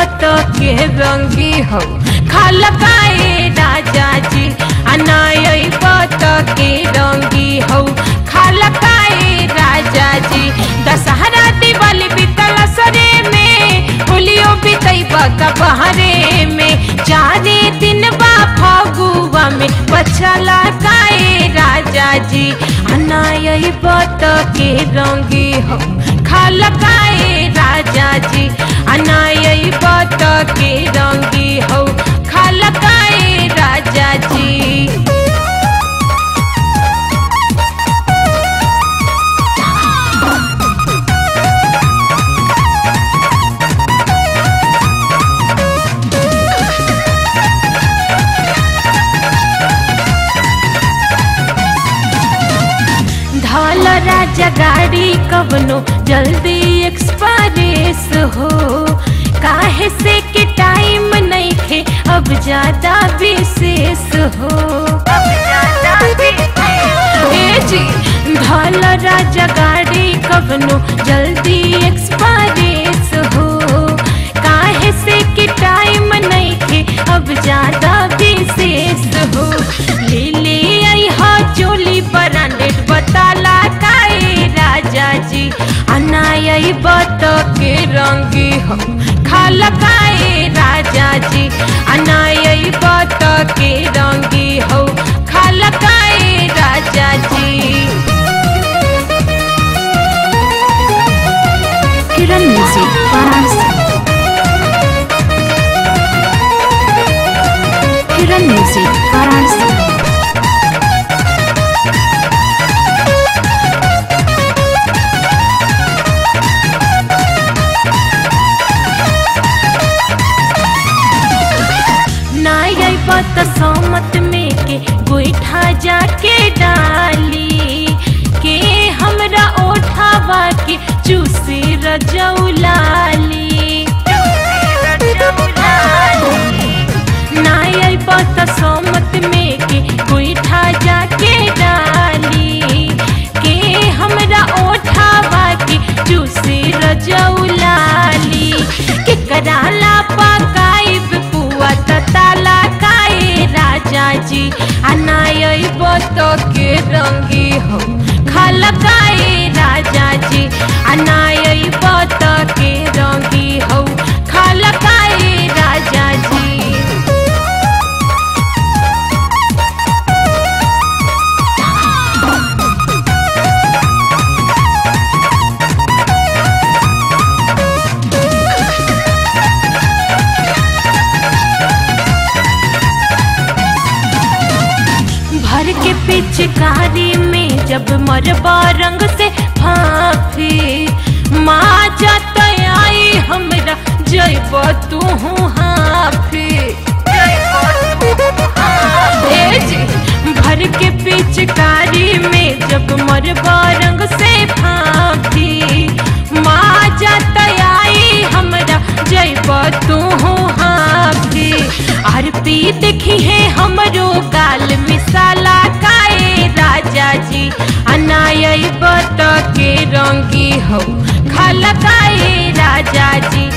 बत के रंगी हो खलकाए राजा जी अनाय बत के रंगी हो खलकाए राजा जी दशहरा दिवाली बीतल सरे में होलियो बीतई बका बहरे में चारे दिन बा फगुआ में पछला काए राजा जी अनाय बत के रंगी हो खलकाए राजा जी अनाय बत के रंगी हो खलकाए राजा जी धल राजा गाड़ी कवनो जल्दी एक्सप्रेस हो काहे से के टाइम नहीं थे अब ज्यादा विशेष हो अब ज्यादा ए जी धल राजा गाड़ी कवनो जल्दी एक्सप्रेस हो काहे से के टाइम नहीं थे अब ज्यादा विशेष हो ले ले आई हा चोली ब्रांडेड बताला काए राजा जी अनाय बत के रंगी हो खलकाए राजा जी अनाय बत के रंगी हो खलकाए राजा जी किरण म्यूजिक वाराणसी किरण म्यूजिक वाराणसी नाय पत समत में के गोईठा जाके डाली के हमरा ओठावा के चूसी रजौलाली नाय पत समत में के गोईठा जाके डाली के हमरा ओठावा के चूसी रजौलाली के कराला पकाइब पुआ तताला काए राजा जी अनाय बत के रंगी हो खलकाए राजा जी अनाय बत के रंगी हो खलकाए राजा जी भर के पिचकारी में जब मरबा रंग से फाफी माँ जात आई हमरा जैब तू हाफी ए जी, भर के पिचकारी में जब मरबा रंग से फाफी माँ जात आई हमरा जैब तू हाफी आर पी देखी है हमरो गाल मिसाला काए राजा जी अनाय बत के रंगी हो खलकाए राजा जी